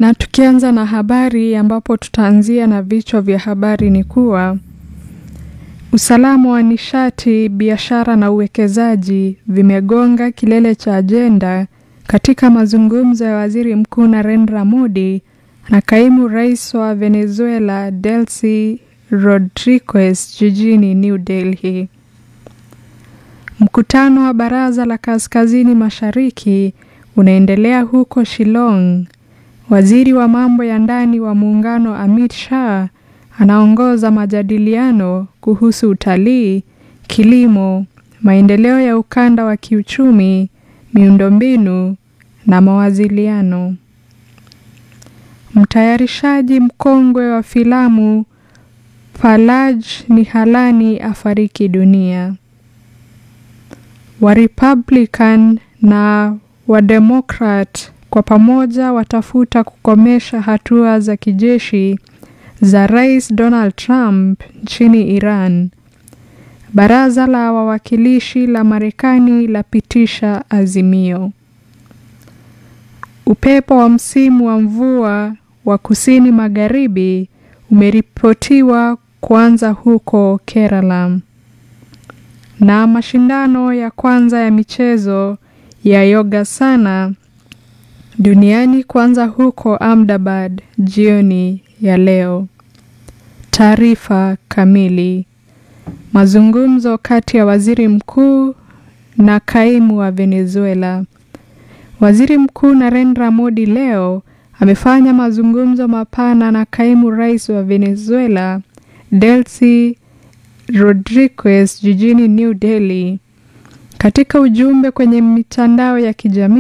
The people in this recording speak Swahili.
Na tukianza na habari ambapo tutaanzia na vichwa vya habari ni kuwa usalama wa nishati, biashara na uwekezaji vimegonga kilele cha ajenda katika mazungumzo ya Waziri Mkuu Narendra Modi na Kaimu Rais wa Venezuela Delcy Rodriguez jijini New Delhi. Mkutano wa Baraza la Kaskazini Mashariki unaendelea huko Shillong. Waziri wa mambo ya ndani wa muungano Amit Shah anaongoza majadiliano kuhusu utalii, kilimo, maendeleo ya ukanda wa kiuchumi, miundombinu na mawasiliano. Mtayarishaji mkongwe wa filamu Palaj Nihalani afariki dunia. Wa Republican na wa Democrat kwa pamoja watafuta kukomesha hatua za kijeshi za Rais Donald Trump nchini Iran. Baraza la wawakilishi la Marekani lapitisha azimio. Upepo wa msimu wa mvua wa kusini magharibi umeripotiwa kuanza huko Kerala. Na mashindano ya kwanza ya michezo ya Yogasana duniani kuanza huko Ahmedabad jioni ya leo. Taarifa kamili. Mazungumzo kati ya Waziri Mkuu na Kaimu wa Venezuela. Waziri Mkuu Narendra Modi leo amefanya mazungumzo mapana na Kaimu Rais wa Venezuela Delcy Rodriguez jijini New Delhi. Katika ujumbe kwenye mitandao ya kijamii